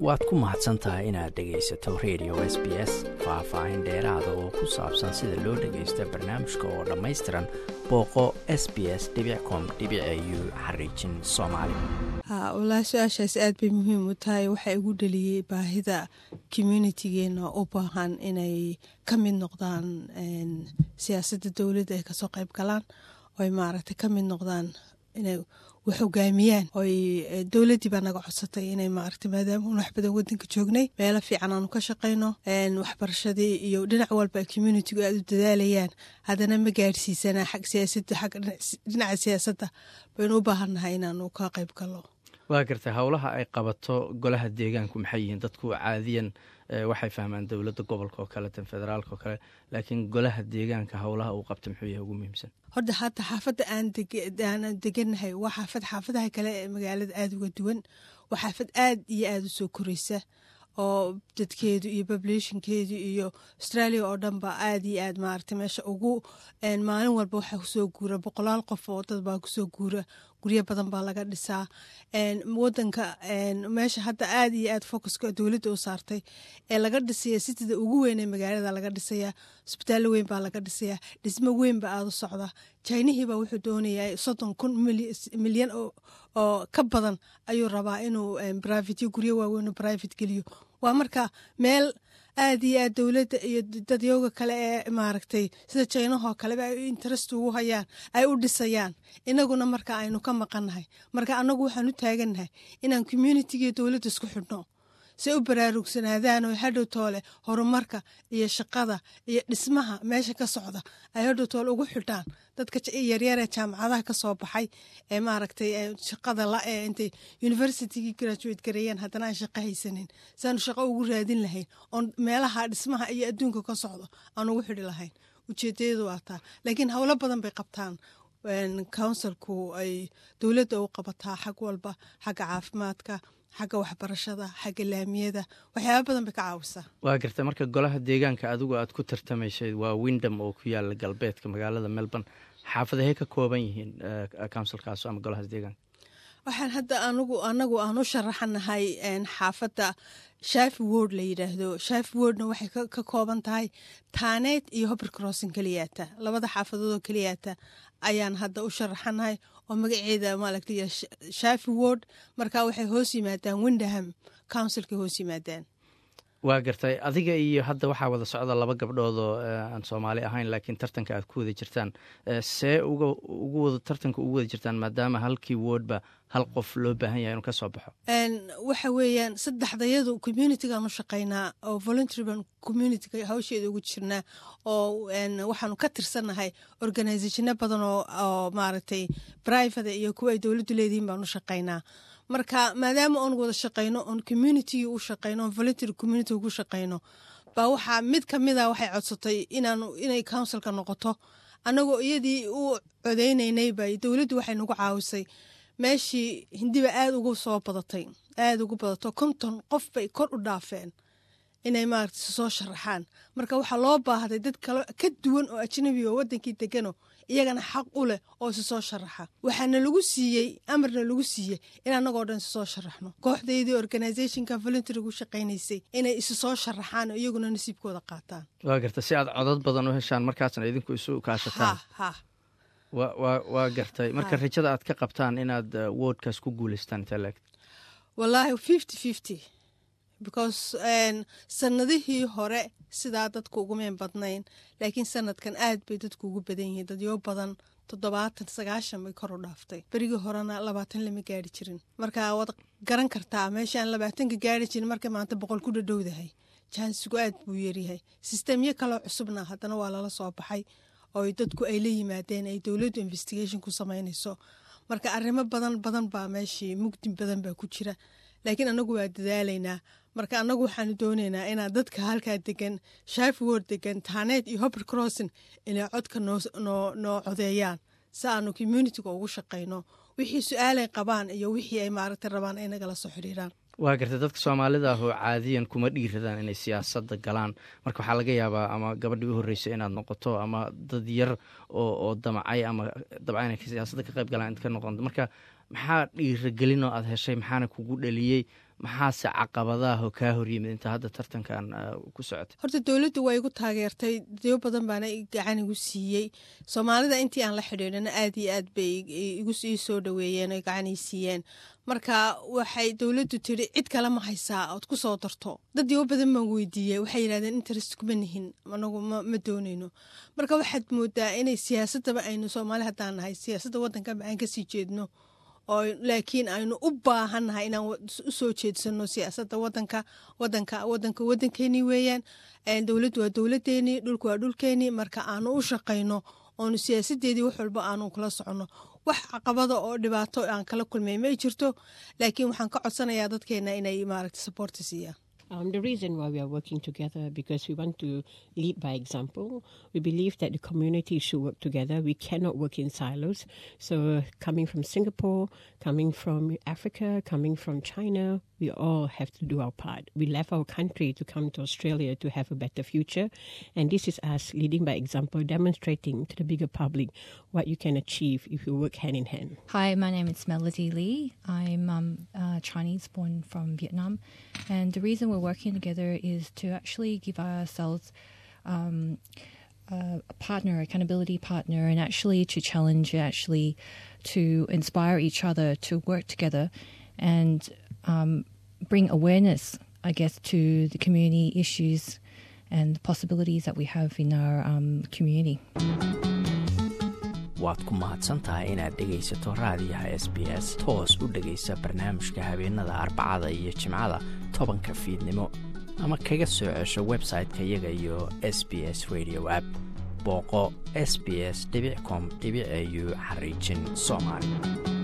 waad ku mahadsan tahay inaad dhegaysato radio s b s faah-faahin dheeraada oo ku saabsan sida loo dhagaysto barnaamijka oo dhammaystiran booqo s b s com u xariijin soomaali walaa su-aashaas aad bay muhiim u tahay waxaa igu dhaliyey baahida communitigeena u baahan inay ka mid noqdaan siyaasadda dowladda ay kasoo qayb galaan oy maaragtay ka mid noqdaan inay wax hogaamiyaan oy dowladdii baa naga codsatay inay maaragtay maadaama un wax badan wadanka joognay meelo fiican aanu ka shaqayno waxbarashadii iyo dhinac walba communitigu aad u dadaalayaan haddana ma gaadhsiisanaa xag siyaasadda xag dhinaca siyaasadda baynu u baahannahay inaanu ka qayb galno waa gartay howlaha ay qabato golaha deegaanku maxay yihiin dadku caadiyan waxay fahmaan dowladda gobolka oo kale tan federaalka oo kale laakiin golaha deegaanka howlaha uu qabta muxuu yahay ugu muhiimsan horta hadda xaafadda aan deganahay waa xaafad xaafadaha kale ee magaalada aada uga duwan waa xaafad aad iyo aada u soo koreysa oo dadkeedu iyo populationkeedu iyo australia oo dhan ba aada iyo aad maaragtay meesha ugu maalin walba waxaa kusoo guura boqolaal qof oo dad baa kusoo guura guryo badan baa laga dhisaa wadanka meesha hadda aada iyo aad focuska dowladda u saartay ee laga dhisaya sitida ugu weyn ee magaalada laga dhisayaa isbitaallo weyn baa laga dhisayaa dhismo weyn baa aada u socda jinihiibaa wuxuu doonayaa soddon kun milyan oo ka badan ayuu rabaa inuu brivate guryo waaweyn oo brivate geliyo waa marka meel aada iyo aad dowladda iyo dadyooga kale ee maaragtay sida jaynahoo kaleba ay interest ugu hayaan ay u dhisayaan inaguna marka aynu ka maqannahay marka annagu waxaan u taagannahay inaan communitigiiyo dowladda isku xidhno say u baraarugsanaadaan oo hadhow toole horumarka iyo shaqada iyo dhismaha meesha ka socda ay hadhow toole ugu xidhaan dadka yaryaree jaamacadaha ka soo baxay ee maaragtay shaqada la ee intay universitygii graduate gareeyeen haddana aan shaqo haysanin saanu shaqo ugu raadin lahayn oon meelaha dhismaha iyo adduunka ka socdo aan ugu xidhi lahayn ujeedayadu waa taa laakiin howlo badan bay qabtaan counsilku ay dowladda u qabataa xag walba xagga caafimaadka xagga waxbarashada xagga laamiyada waxyaaba badan bay ka caawisaa waa garta marka golaha deegaanka adigu aad ku tartamaysay waa windham oo ku yaala galbeedka magaalada melbourne xaafadahay ka kooban yihiin counsilkaas ama golahaas deegaanka waxaan hadda anigu anagu aan u sharaxanahay xaafadda shafi word la yidhaahdo shafi wordna waxay ka kooban tahay taaneed iyo hobr crossin keliyaata labada xaafadood oo keliyaata ayaan hadda u sharaxanahay oo magaceeda maaragtay shafi word marka waxay hoos yimaadaan windham councilkay hoos yimaadaan waa gartay adiga iyo hadda waxaa wada socda laba gabdhood oo aan soomaali ahayn laakiin tartanka aad ku wada jirtaan see ugu wada tartanka ugu wada jirtaan maadaama halkii woodba hal qof loo baahan yahay inuu ka soo baxo waxa weeyaan saddexdayadu communitigaan u shaqaynaa oo voluntaryban communitiga hawsheeda ugu jirnaa oo waxaanu ka tirsannahay organizationo badan oo maaragtay private iyo kuwa ay dowladdu leedihiin baan u shaqaynaa marka maadaama oon wada shaqayno oon communitygii u shaqayno oon voluntary community ugu shaqayno baa waxaa mid ka mida waxay codsatay inaanu inay councilka noqoto annagoo iyadii u codeynaynay bay dowladdu waxay nagu caawisay meeshii hindiba aada ugu soo badatay aada ugu badato konton qof bay kor u dhaafeen inay maaragtay soo sharaxaan marka waxaa loo baahday dad kale ka duwan oo ajnabi oo wadankii degano iyagana xaq u leh oo isi soo sharaxa waxaana lagu siiyey amarna lagu siiyey in annagoo dhan isi soo sharaxno kooxdaydii organizationka voluntarygu shaqaynaysay inay isi soo sharaxaan oo iyaguna nasiibkooda qaataan waa garta si aad codad badan u heshaan markaasna idinku isu kaashataan waa gartay marka rajada aad ka qabtaan inaad woodkaas ku guuleystaan intee wallaahi fifty fifty because sanadihii hore sidaa dadku ugumeen badnayn laakiin sanadkan aad bay dadku ugu badan yihiin dadyo badan toddobaatan sagaashan bay kor u dhaaftay berigii horena labaatan lama gaari jirin marka waad garan kartaa meeshaan labaatanka gaari jirin marka maanta boqol ku dhadhowdahay jaansigu aad buu yaryahay sistemyo kaloo cusubna haddana waa lala soo baxay oo dadku ay la yimaadeen ay dowladdu investigation ku samaynayso marka arrimo badan badan baa meeshii mugdi badan baa ku jira laakiin anagu waa dadaalaynaa marka anagu waxaanu doonaynaa inaa dadka halkaa degan shifword degan taaneed iyo hobr crossin inay codka noo codeeyaan si aanu communitiga ugu shaqayno wixii su-aalay qabaan iyo wixii ay maaragta rabaan ay nagala soo xidhiiraan waa gartay dadka soomaalida ah oo caadiyan kuma dhiiradaan inay siyaasadda galaan marka waxaa laga yaabaa ama gabadhii u horreysay inaad noqoto ama dad yar oo damacay ama dabca inay siyaasadda ka qayb galaan int ka noqon marka maxaa dhiiragelin oo aad heshay maxaana kugu dhaliyey maxaase caqabadaah oo kaa horyimid inta hadda tartankan ku socotay horta dowladdu waa igu taageertay deo badan baana gacan igu siiyey soomaalida intii aan la xidhiidhana aad iyo aad bay igu ii soo dhaweeyeen oo gacan ii siiyeen marka waxay dowladdu tiri cid kale ma haysaa ood ku soo darto dad deo badan baan weydiiyey waxay yidhahdeen interest kuma nihin anagu ma doonayno marka waxaad moodaa inay siyaasadaba aynu soomaali haddaan nahay siyaasadda waddankanba aan kasii jeedno oo laakiin aynu u baahannahay inaan u soo jeedsano siyaasadda wadanka wadanka wadanka waddankeenii weeyaan dowladdu waa dowladeenii dhulku waa dhulkeenii marka aanu u shaqayno oonu siyaasadeedii wax walba aanu kala soconno wax caqabada oo dhibaato aan kala kulmay may jirto laakiin waxaan ka codsanayaa dadkeena inay maaragta saboorta siiyaan Um, the reason why we are working together because we want to lead by example. We believe that the community should work together. We cannot work in silos. So, coming from Singapore, coming from Africa, coming from China, we all have to do our part. We left our country to come to Australia to have a better future, and this is us leading by example, demonstrating to the bigger public what you can achieve if you work hand in hand. Hi, my name is Melody Lee. I'm um, uh, Chinese born from Vietnam, and the reason we're working together is to actually give ourselves um, a partner, accountability partner, and actually to challenge, actually to inspire each other to work together and um, bring awareness, I guess, to the community issues and possibilities that we have in our um, community. waad ku mahadsantahay inaad dhegaysato raadiyaha s b s toos u dhegaysa barnaamijka habeenada arbacada iyo jimcada tobanka fiidnimo ama kaga soo cesho website-ka iyaga iyo s b s radio app booqo s b s com au xariijin soomaali